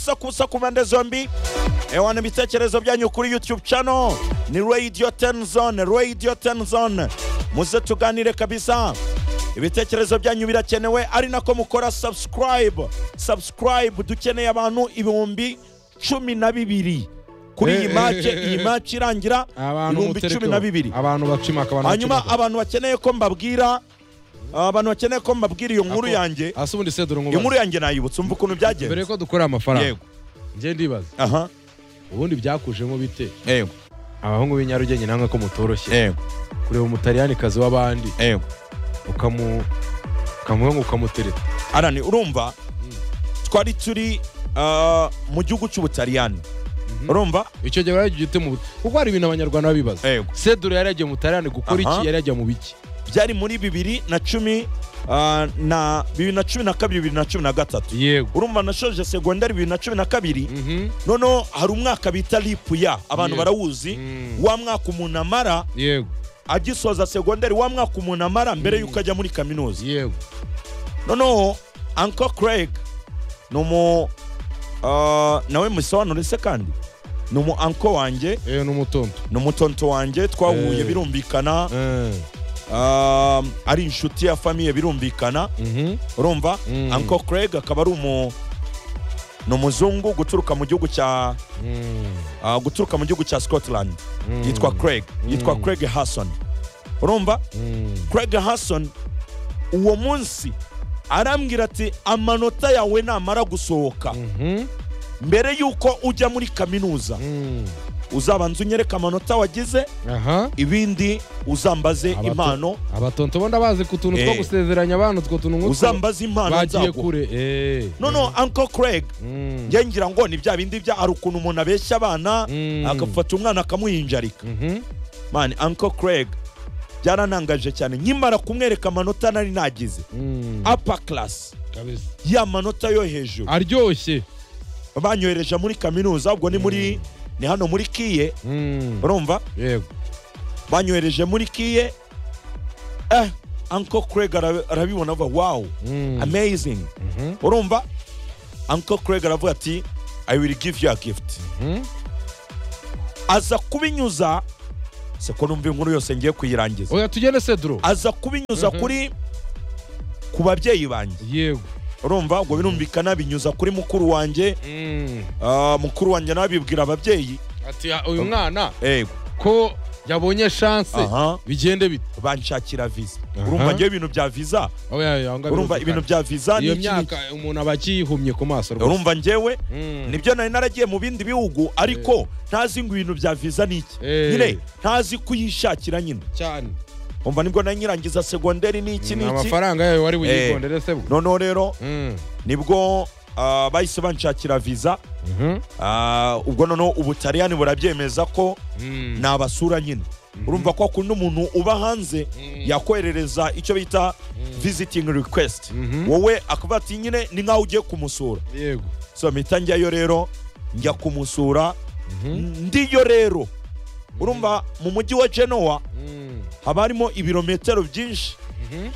gusakusa ku mpande zombi ewana ibitekerezo byanyu kuri youtube channel ni radio tenzone radio tenzone muze tuganire kabisa ibitekerezo byanyu birakenewe ari nako mukora subscribe subscribe dukeneye abantu ibihumbi cumi na bibiri kuri iyi Eh, mace eh, eh, iyi eh. mace irangira abantu ibihumbi mutereke cumi ho. na bibiri abantu bacimaka abantu hanyuma bacimaka. abantu bakeneye ko mbabwira abantu bakeneye ko mbabwira iyo nkuru Ako- yanjye hasi ubundi se dore iyo nkubaze. nkuru yanjye nayibutse umva ukuntu mbere byagenze yuko dukora amafaranga yego njye ndibaza aha ubundi byakujemo bite yego abahungu b'i nyarugenge namwe ko mutoroshye yego kureba umutaliyanikazi w'abandi yego ukamu ukamuha ngo ukamutereta arani urumva twari turi ah, mu gihugu cy'ubutaliyani Mhm. urumva icyo gihe baragiye ute mu kuko hari ibintu abanyarwanda baba bibaza yego sedure yari yagiye mu butaliyani gukora Aha. iki yari yagiye mu biki byari muri bibiri na cumi ah, na bibiri na cumi na kabiri bibiri na cumi na gatatu yego urumva nashoje segondari bibiri na cumi na kabiri Mhm. noneho hari umwaka bita lipu ya abantu Yego. barawuzi Mm. wa mwaka umuntu amara yego agisoza segonderi wa mwaka umuntu amara mbere y'uko ajya muri kaminuza yego noneho uncle craig ni umu ah, nawe musobanure se kandi ni umu uncle wanjye ewe n'umutonto ni umutonto wanjye twahuye Eh. birumvikana Eh. ah, ari inshuti ya famiye birumvikana Mhm. urumva Mm. uncle craig akaba ari umu ni umuzungu guturuka mu gihugu cya Mm. ah, guturuka mu gihugu cya scotland Mm. yitwa craig yitwa Mm. craig hasson urumva Mm. Craig Hasson uwo munsi arambwira ati amanota yawe namara gusohoka Mhm. mbere y'uko ujya muri kaminuza Mm. uzabanza unyereke amanota wagize aha ibindi uzambaze Abato- impano abatonto bo ndabazi ku tuntu two Eh. gusezeranya abantu utwo tuntu nk'utwo uzambaze impano bagiye nzaguha kure Eh. noneho uncle craig Mm. njye ngira ngo ni bya bindi bya hari ukuntu umuntu abeshya abana Mm. agafata umwana akamuhinjarika Mhm. mani uncle craig byaranangaje cyane nkimara kumwereka amanota nari nagize Mm. upper class Kabisa. ya manota yo hejuru aryoshye banyohereje muri kaminuza ubwo ni muri ni hano muri kiye Mm. urumva yego banyohereje muri kiye eh uncle craig ara- arabibona avuga wow Mm. amazing Mhm. urumva uncle craig aravuga ati i will give you a gift Mhm. aza kubinyuza se ko numva inkuru yose ngiye kuyirangiza oya tugende sedro aza kubinyuza Mhm. kuri ku babyeyi banjye yego urumva ubwo birumvikana binyuza kuri mukuru wanjye Mm. Ah, mukuru wanjye nawe abibwira ababyeyi ati "Ah, uyu mwana yego ko yabonye chance aha bigende bite banshakira viza Aha. urumva ngewe ibintu bya viza oya oya ngo urumva birumvikana. ibintu bya viza ni iyo iki n'iki. myaka umuntu aba akiyihumye ku maso rwose urumva ngewe Mm. nibyo nari naragiye mu bindi bihugu ariko ntazi ngo ibintu bya viza ni iki Eh. nyine ntazi kuyishakira nyine cyane umva nibwo nari nyirangiza segonderi ni iki Mm, ni iki amafaranga yayo wari Eh. buyigondere se bwo noneho rero Mm. nibwo ah, bahise banshakira viza Mhm. Ah, ubwo noneho ubutaliyani burabyemeza ko Mm. nabasura nyine urumva ko kundi umuntu uba hanze Mm. yakoherereza icyo bita visiting request Mhm. wowe akavuga ati nyine ni nk'aho ugiye kumusura yego so mpita njyayo rero njya kumusura Mhm. ndiyo rero urumva mu mujyi wa genoa Mm. haba harimo ibirometero byinshi Mhm.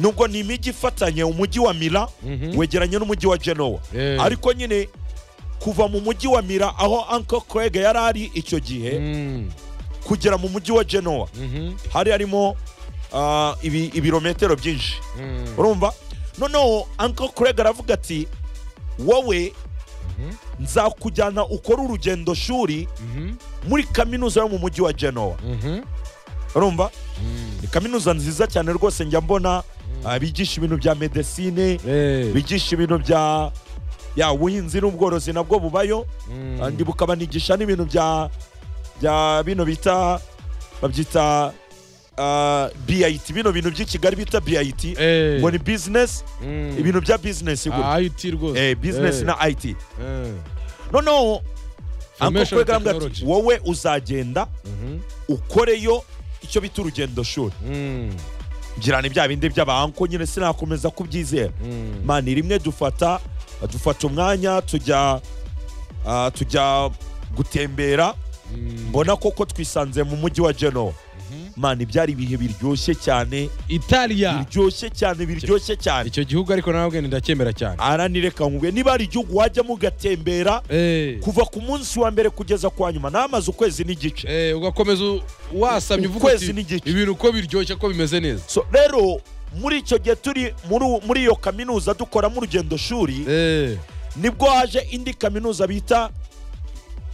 nubwo ni imijyi ifatanye umujyi wa mira Mhm. wegeranye n'umujyi wa genoa Eh. ariko nyine kuva mu mujyi wa mira aho uncle craig yari ari icyo gihe Mm. kugera mu mujyi wa genoa Mhm. hari harimo ah, ibi- ibirometero byinshi Mm. urumva noneho uncle craig aravuga ati wowe Mhm. nzakujyana ukore urugendo shuri Mhm. muri kaminuza yo mu mujyi wa genoa Mhm. urumva Mm. ni kaminuza nziza cyane rwose njya mbona ah, bigisha ibintu bya medesine Eh. bigisha ibintu bya ya ubuhinzi n'ubworozi nabwo bubayo Mm. kandi bukabanigisha n'ibintu bya bya bino bita babyita ah, BIT bino bintu by'i Kigali bita BIT Eh. ngo ni business Mm. ibintu bya business gutya Ah, IT rwose eh business Eh. na IT Eh. noneho uncle Information Craig arambwira ati, technology. wowe uzagenda Mhm. ukoreyo icyo bita urugendo shuri Mm. ngira ni bya bindi by'abanko nyine sinakomeza kubyizera Mm. mani rimwe dufata dufata umwanya tujya ah, tujya gutembera Mm. mbona koko twisanze mu mujyi wa genoa Mhm. mana ibyari ibihe biryoshye cyane italiya biryoshye cyane biryoshye cyane icyo gihugu ariko nawe bwenda ndacyemera cyane aranireka nkubwiye niba hari igihugu wajyamo ugatembera Eh, kuva ku munsi wa mbere kugeza kwa nyuma n'amaze ukwezi n'igice eh, ugakomeza u- wasamye uvuga Ukwezi uti, n'igice. ibintu uko biryoshye ko bimeze neza So, rero muri icyo gihe turi muri uwo- muri iyo kaminuza dukoramo urugendo shuri Eh, nibwo haje indi kaminuza bita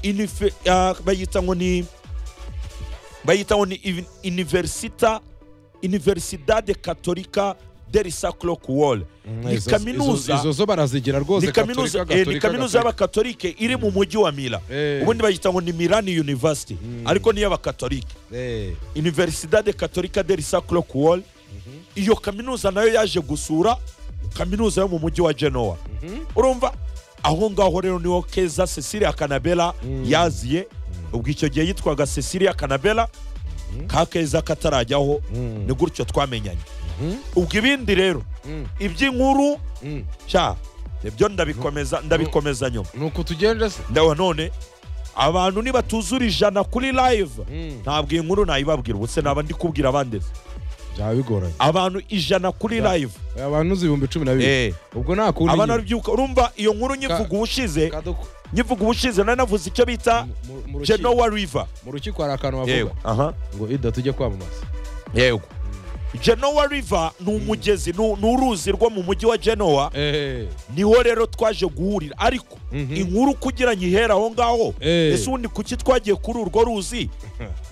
inife- ah, bayita ngo ni bayita ngo ni ivi- universita universidade katolika del sacro kuwol ni izo- kaminuza izo- izo zo barazigira rwose ni kaminuza Gatolika, eh, ni Gatolika, kaminuza Gatolika. y'abakatolike iri mu mujyi wa mila Eh. ubundi bayita ngo ni mirani university ariko ni iy'abakatolike Eh, universidade katolika del sacro kuwol iyo kaminuza nayo yaje gusura kaminuza yo mu mujyi wa genoa urumva aho ngaho rero niho keza cecilia kanabela yaziye ubwo icyo gihe yitwaga cecilia kanabela ka keza katarajyaho Mm. ni gutyo twamenyanye Mhm. ubwo ibindi rero Mm. iby'inkuru Mm. sha ibyo ndabikomeza ndabikomeza nyuma nuko tugenda se ndawa none abantu nibatuzura ijana kuri live Mm. ntabwo iyi nkuru nayibabwira ubwo se naba ndi kubwira abandi se. byaba bigoranye abantu ijana kuri Ya. live abantu uzi ibihumbi cumi na bibiri Eh, ubwo nta kundi abana nyine. bibyuka urumva iyo nkuru nyivuga ubushize Kadoko, nyivuga ubushize nari navuze icyo bita mu- mu- mu rukiko- genoa river mu rukiko hari akantu bavuga aha ngo ida tujye kwamamaza yego genoa river ni umugezi ni ni uruzi rwo mu mujyi wa genoa Eh, niho rero twaje guhurira ariko Mhm. inkuru kugira ngo ihere aho ngaho Eh. ese ubundi kuki twagiye kuri urwo ruzi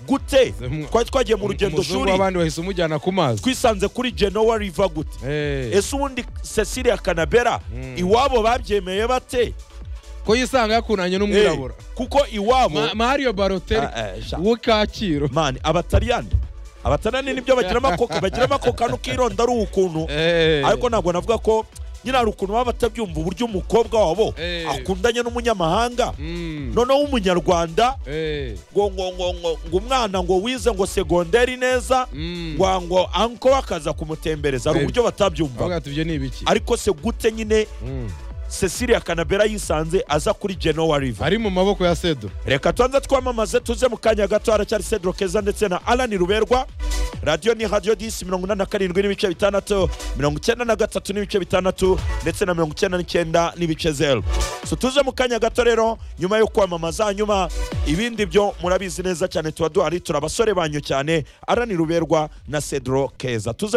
gute Zemwa. twari twagiye mu rugendo umuzungu shuri w'abandi wahise umujyana ku mazi twisanze kuri genoa river gute Eh, ese ubundi cecilia kanabera Mm. iwabo babyemeye bate ko yisanga yakunanye n'umwirabura Eh, kuko iwabo Ma- mario baroteri Ah, eh, sha- wo kacyiru mani abataliyani abataliyani nibyo bagira amakoka bagira amakoka n'ukironda ari ukuntu Eh, ariko ntabwo navuga ko nyine hari ukuntu baba batabyumva uburyo umukobwa wabo Eh. akundanye n'umunyamahanga mm, noneho w'umunyarwanda eh, ngo ngo ngo ngo ngo umwana ngo wize ngo segonderi neza mm. ngo ngo anko akaza kumutembereza hari Eh. uburyo batabyumva Avuga ati, ibyo ni ibiki ariko se gute nyine Mm. cecilia kanabera yisanze aza kuri genoa river ari mu maboko ya sedo reka tubanze twamamaze tuze mu kanya gato haracyari cedro keza ndetse na alani ruberwa radiyo ni radiyo disi mirongo inani na karindwi n'ibice bitandatu mirongo icyenda na gatatu n'ibice bitandatu ndetse na mirongo icyenda n'icyenda n'ibice zeru so tuze mu kanya gato rero nyuma yo kwamamaza hanyuma ibindi byo murabizi neza cyane tuba duhari turi abasore banyu cyane alani ruberwa na cedro keza tuze mu